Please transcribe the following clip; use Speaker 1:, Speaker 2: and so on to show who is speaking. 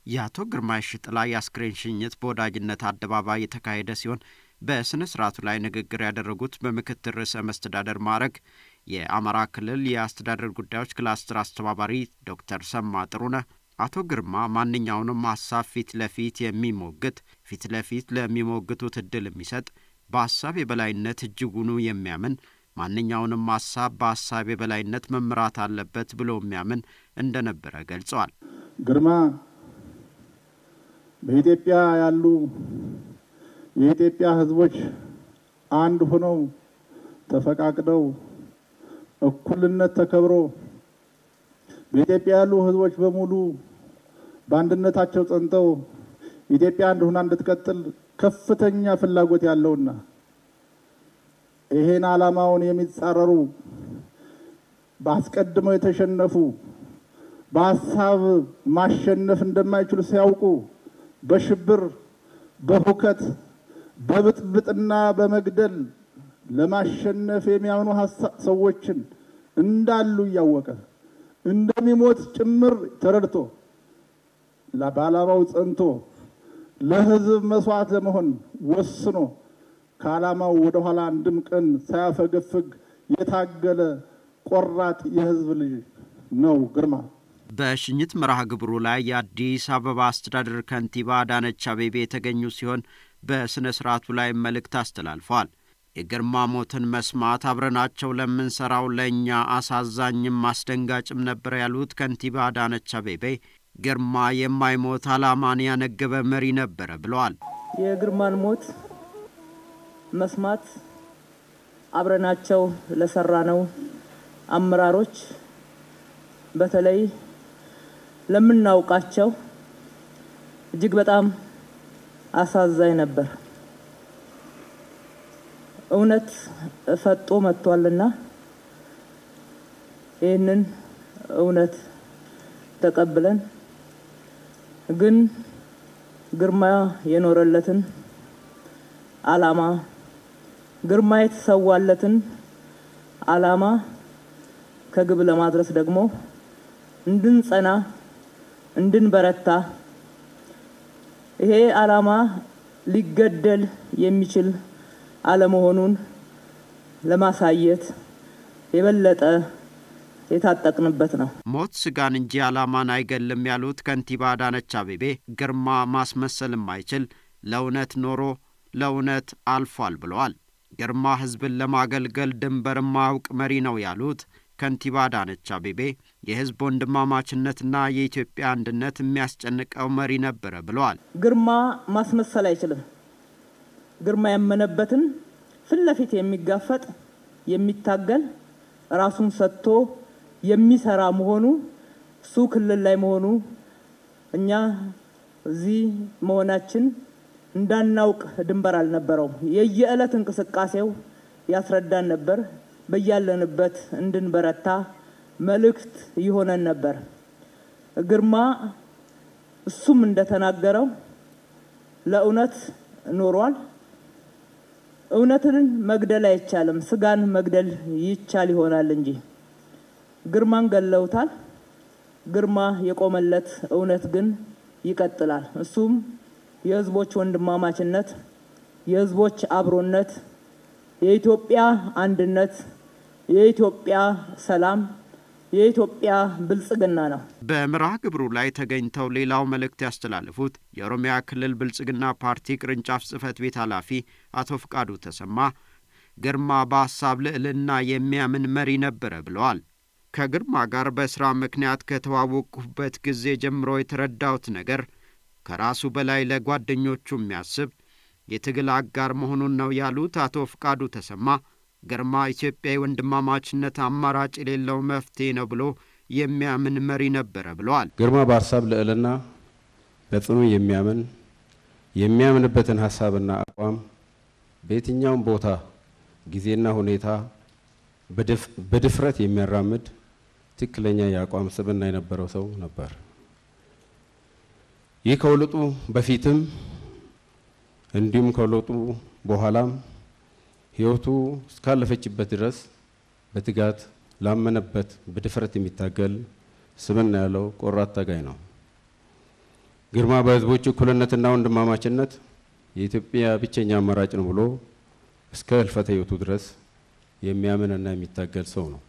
Speaker 1: የአቶ ግርማ ሽጥላ የአስክሬን ሽኝት በወዳጅነት አደባባይ የተካሄደ ሲሆን በሥነ ሥርዓቱ ላይ ንግግር ያደረጉት በምክትል ርዕሰ መስተዳደር ማዕረግ የአማራ ክልል የአስተዳደር ጉዳዮች ክላስተር አስተባባሪ ዶክተር ሰማ ጥሩነህ አቶ ግርማ ማንኛውንም ሀሳብ ፊት ለፊት የሚሞግት ፊት ለፊት ለሚሞግቱት እድል የሚሰጥ በሀሳብ የበላይነት እጅጉኑ የሚያምን ማንኛውንም ሀሳብ በሀሳብ የበላይነት መምራት አለበት ብሎ የሚያምን እንደነበረ ገልጸዋል።
Speaker 2: ግርማ በኢትዮጵያ ያሉ የኢትዮጵያ ሕዝቦች አንድ ሆነው ተፈቃቅደው እኩልነት ተከብሮ በኢትዮጵያ ያሉ ሕዝቦች በሙሉ በአንድነታቸው ጸንተው ኢትዮጵያ አንድ ሆና እንድትቀጥል ከፍተኛ ፍላጎት ያለውና ይሄን ዓላማውን የሚጻረሩ በአስቀድመው የተሸነፉ በሀሳብ ማሸነፍ እንደማይችሉ ሲያውቁ በሽብር በሁከት በብጥብጥና በመግደል ለማሸነፍ የሚያምኑ ሰዎችን እንዳሉ እያወቀ እንደሚሞት ጭምር ተረድቶ በዓላማው ጸንቶ ለሕዝብ መስዋዕት ለመሆን ወስኖ ከዓላማው ወደ ኋላ አንድም ቀን ሳያፈገፍግ የታገለ ቆራጥ የሕዝብ ልጅ ነው ግርማ።
Speaker 1: በሽኝት መርሃ ግብሩ ላይ የአዲስ አበባ አስተዳደር ከንቲባ አዳነች አቤቤ የተገኙ ሲሆን በሥነ ሥርዓቱ ላይ መልእክት አስተላልፈዋል። የግርማ ሞትን መስማት አብረናቸው ለምንሰራው ለእኛ አሳዛኝም አስደንጋጭም ነበር ያሉት ከንቲባ አዳነች አቤቤ ግርማ የማይሞት ዓላማን ያነገበ መሪ ነበረ ብለዋል።
Speaker 3: የግርማን ሞት መስማት አብረናቸው ለሰራነው አመራሮች በተለይ ለምናውቃቸው እጅግ በጣም አሳዛኝ ነበር። እውነት ፈጦ መጥቷልና ይህንን እውነት ተቀብለን ግን ግርማ የኖረለትን ዓላማ ግርማ የተሰዋለትን ዓላማ ከግብ ለማድረስ ደግሞ እንድንጸና እንድንበረታ ይሄ ዓላማ ሊገደል የሚችል አለመሆኑን ለማሳየት የበለጠ የታጠቅንበት ነው።
Speaker 1: ሞት ስጋን እንጂ ዓላማን አይገልም ያሉት ከንቲባ አዳነች አቤቤ ግርማ ማስመሰል የማይችል ለእውነት ኖሮ ለእውነት አልፏል ብለዋል። ግርማ ሕዝብን ለማገልገል ድንበር የማያውቅ መሪ ነው ያሉት ከንቲባ አዳነች አቤቤ የሕዝብ ወንድማማችነትና የኢትዮጵያ አንድነት የሚያስጨንቀው መሪ ነበረ ብለዋል።
Speaker 3: ግርማ ማስመሰል አይችልም። ግርማ ያመነበትን ፊት ለፊት የሚጋፈጥ የሚታገል ራሱን ሰጥቶ የሚሰራ መሆኑ እሱ ክልል ላይ መሆኑ እኛ እዚህ መሆናችን እንዳናውቅ ድንበር አልነበረውም። የየዕለት እንቅስቃሴው ያስረዳን ነበር። በያለንበት እንድንበረታ መልእክት ይሆነን ነበር። ግርማ እሱም እንደተናገረው ለእውነት ኖሯል። እውነትን መግደል አይቻልም፣ ስጋን መግደል ይቻል ይሆናል እንጂ ግርማን ገለውታል። ግርማ የቆመለት እውነት ግን ይቀጥላል። እሱም የሕዝቦች ወንድማማችነት፣ የሕዝቦች አብሮነት፣ የኢትዮጵያ አንድነት፣ የኢትዮጵያ ሰላም፣ የኢትዮጵያ ብልጽግና ነው።
Speaker 1: በመርሃ ግብሩ ላይ ተገኝተው ሌላው መልእክት ያስተላለፉት የኦሮሚያ ክልል ብልጽግና ፓርቲ ቅርንጫፍ ጽህፈት ቤት ኃላፊ አቶ ፍቃዱ ተሰማ ግርማ በሀሳብ ልዕልና የሚያምን መሪ ነበረ ብለዋል። ከግርማ ጋር በሥራ ምክንያት ከተዋወቅኩበት ጊዜ ጀምሮ የተረዳሁት ነገር ከራሱ በላይ ለጓደኞቹ የሚያስብ የትግል አጋር መሆኑን ነው ያሉት አቶ ፍቃዱ ተሰማ ግርማ ኢትዮጵያ የወንድማማችነት አማራጭ የሌለው መፍትሄ ነው ብሎ የሚያምን መሪ ነበረ ብለዋል።
Speaker 4: ግርማ በሀሳብ ልዕልና በጽኑ የሚያምን የሚያምንበትን ሀሳብና አቋም በየትኛውም ቦታ ጊዜና ሁኔታ በድፍረት የሚያራምድ ትክክለኛ የአቋም ስብዕና የነበረው ሰው ነበር። ይህ ከውልጡ በፊትም እንዲሁም ከውልጡ በኋላም ሕይወቱ እስካለፈችበት ድረስ በትጋት ላመነበት በድፍረት የሚታገል ስብዕና ያለው ቆራጥ ታጋይ ነው። ግርማ በህዝቦች እኩልነትና ወንድማማችነት የኢትዮጵያ ብቸኛ አማራጭ ነው ብሎ እስከ ህልፈተ ህይወቱ ድረስ የሚያምንና የሚታገል ሰው ነው።